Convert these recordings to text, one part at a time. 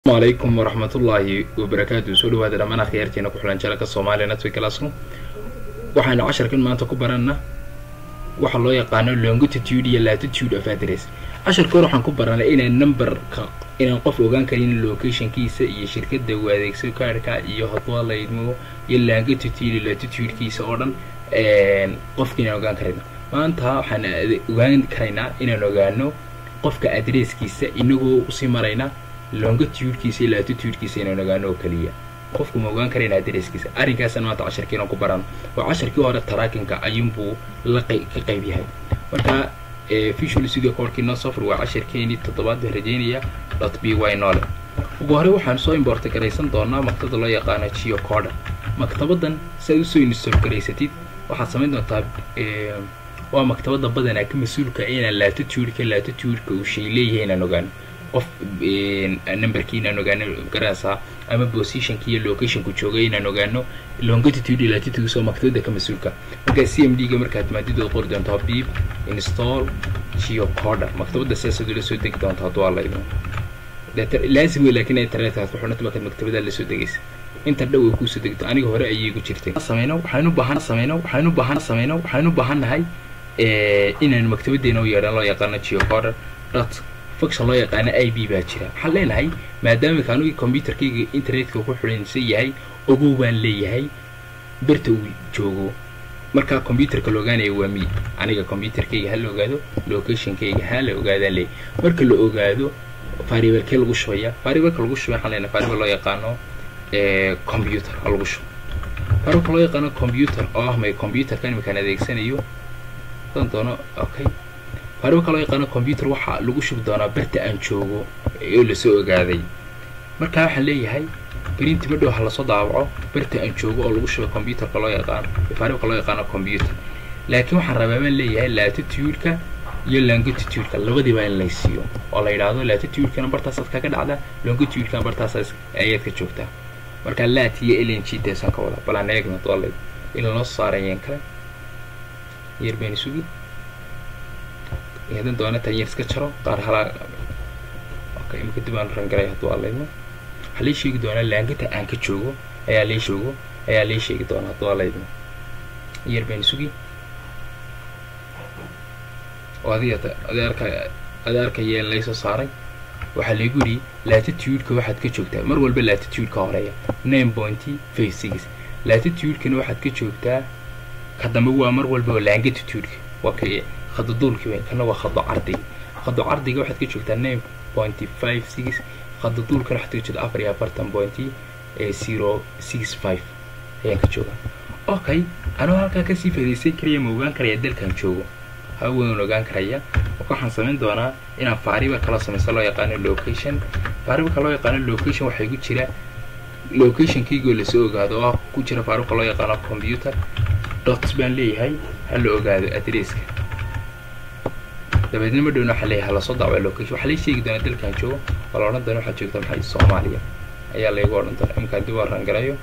asalaamu calaykum waraxmatullaahi wabarakaatu soo dhawaada dhammaan akhyaartiina ku xulan jalaka soomaaliya network classroom waxaanu casharkan maanta ku baranna waxa loo yaqaano longitude iyo latitude of address casharka hore waxaan ku baranay inaan numberka inaan qof ogaan karin locationkiisa iyo shirkadda uu adeegso kaarhka iyo hadwaa la idmo iyo longitude iyo latitudekiisa oo dhan qofka inaan ogaan karayno maanta waxaan ogaan karaynaa inaan ogaano qofka adresskiisa inagoo usii marayna longitudekiisa iyo latitudekiisa inaan ogaano oo keliya qofku ma ogaan karayna adresskiisa arrinkaasna maanta casharkiinan ku barano oo casharkii hore taraakinka ayuunbuu la ka qayb yahay marka visual studio corkii no software waa casharkeenii toddobaad baan rajeynaya dot b y nole ugu hore waxaan soo imborta garaysan doonaa maktabada loo yaqaano geocoda maktabadan si aad usoo install garaysatid waxaad samayn doontaa waa maktabada badanaa ka mas-uulka inaan latitudeka latitudeka uu shay leeyahay inaan ogaano qof numberkii inaan ogaano garaasaa ama positionki iyo locationku joogay inaan ogaano longitude iyo latitude soo maktabada ka mas-uulka markaa c m d ga markaad maadidood qori doontaa beep install geocoda maktabada siyaasaad ula soo degi doonta hadduu alla idmo laazim wey laakiin internetka ku xidhanta markaad maktabada la soo degaysa inta dhow ay kuusoo degto aniga hore ayay igu jirtay sameyno waxaanu baahan sameyno waxaanu baahan sameyno waxaanu baahannahay inaanu maktabadeena u yeedhan loo yaqaano geocoda dot function loo yaqaano i b baa jira waxaan leenahay maadaama kaanugii combyuterkayga internetka ku xidhansan yahay ogow baan leeyahay berta uu joogo markaa combyuterka la ogaanaya waa mi aniga combyuterkayga ha la ogaado locationkayga ha la ogaadaan leeyahay marka la ogaado variablekee lagu shubaya variableka lagu shubay waxaan leenahay variable loo yaqaano computer ha lagu shubo variableka loo yaqaano computer oo ah may computerka iminkaan adeegsanayo dan doono okay variableka loo yaqaano computer waxaa lagu shubi doonaa berta aan joogo oo lasoo ogaaday markaa waxaan leeyahay berinti ma dhow ha lasoo daabaco berta aan joogo oo lagu shubay computerka loo yaqaano variableka loo yaqaano computer laakiin waxaan rabaa baan leeyahay latitudeka iyo longitudeka labadiiba in laysiiyo oo la yidhaahdo latitudekana bartaasaad kaga dhacda longitudekana bartaasaas ayaad ka joogtaa markaa lat iyo ln g deesan ka wada balaan eegna doolay in lanoo saarayeen kale yar baynu sugi hadan doona tan yar iska jaro qaar halaa okay imika dib aan rangaray hadduu alaymo waxaa lii sheegi doonaa laangita aan ka joogo ayaa lii joogo ayaa lii sheegi doonaa hadduu alaymo yar baynu sugi oo adiga adeerka adeerka yeel laysoo saaray waxaa laygu yidhi latitudeka waxaad ka joogtaa mar walba latitudeka horeeya nine pointy five six latitudekana waxaad ka joogtaa ka dambe waa mar walba longitudeka waa ka khadaduulki wey kana waa khado cardiga khado cardiga waxaad ka joogtaa nine pointy five six khadaduulkana waxaad ka joogtaa afar iyo afartan pointy zero six five ayaan ka joogaa okay anuu halkaa kasii faaidaysan karaya ma ogaan karaya dalkan joogo hawan ogaan karaya marka waxaan samayn doonaa inaan faariba kala samaysto loo yaqaano location faaribaka loo yaqaano location waxay ku jira locationkaygoo lasoo ogaado oo ku jira faaribka loo yaqaano computer dots baan leeyahay ha la ogaado adresska dabeedna ma dhowna waxaa leeyahay halasoo daawaco location waxaa lay sheegi doonaa dalkan joogo oo la odhan doona waxaad joogta maxay soomaaliya ayaa laygu odhan doona iminkaan dib waran garayo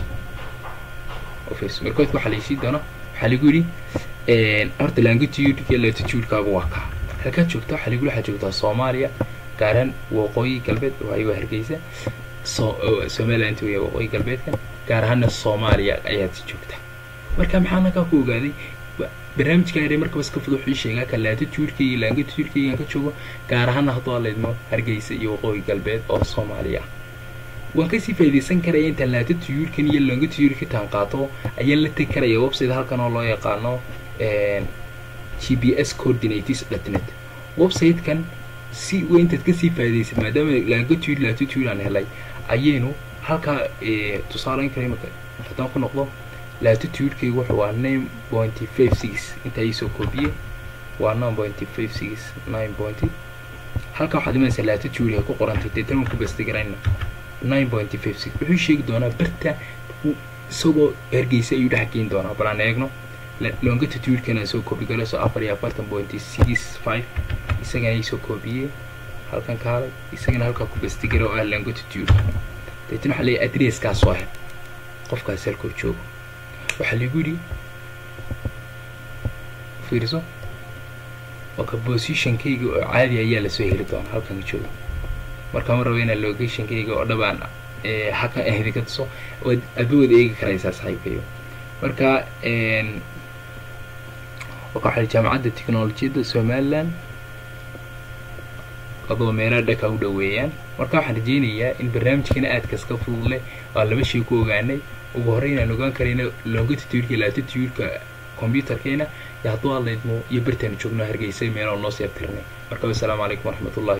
office markoodka waxaa laysii doona waxaa lagu yidhi horta longitude iyo latitudekaagu waa kaa halkaad joogta waxaa lagu waxaad joogtaa soomaaliya gaaran waqooyi galbeed waayo waa hargeysa so somaliland weya waqooyi galbeedkan gaar ahaana soomaaliya ayaad joogtaa marka maxaa nakaa ku ogaaday barnaamijka yare markaba iska fud wuxuu sheegaa ka latitudeka iyo longitudekaygan ka joogo gaar ahaana hadduu alaydmo hargeysa iyo waqooyi galbeed oo soomaaliya waan kasii faa'idaysan karaya intaan latitudekan iyo longitude taan qaato ayaan la tegi karaya website halkan oo loo yaqaano g p s coordinates dotnet website-kan si w intaad kasii faa'idaysid maadaama longitude latitude aan helay ayaynu halkaa tusaaleyn kara imaka haddaan ku noqdo latitudekaygu wuxuu waa nine pointy five six intaa iisoo koobiye waa nine pointy five six nine pointy halkaa waxaad imanaysaa latitude ay ku qorantay deetan waan ku basti garayna nine pointy five six wuxuu sheegi doonaa berta isagoo hergeysa ayuu dhex geyn doonaa bal aan eegno longitudekana soo koobi galo soo afar iyo afartan pointy six five isagana isoo koobiyey halkan kaalay isagana halkaa ku basti gara oo ah longitude deetan waxaa leeyahay adresskaas soo hel qofkaas halkoo joogo waxaa lagu yidhi fiiriso oo ka positionkayga oo caadi ayaa lasoo heli doonaa halkan jooga marka ma rabo inaan locationkayga oo dhabaan haka idinka tuso waad aadba wada eegi karaysaa saaxiibkayo marka waxaa jaamacadda technolojiyadda somaliland adoo meelaha dhaka u dhoweeyaan marka waxaan rajeynayaa in barnaamijkana aadkas ka fudud leh waa laba shay ku ogaanay ugu horey inaan ogaan karayna longitude-ka latitude-ka computerkeena iyo hadduu hadlaydmo iyo bartaanu joogno hargeysa meelaha noo sii abtirnay marka wassalaamu calaykum waraxmatullahi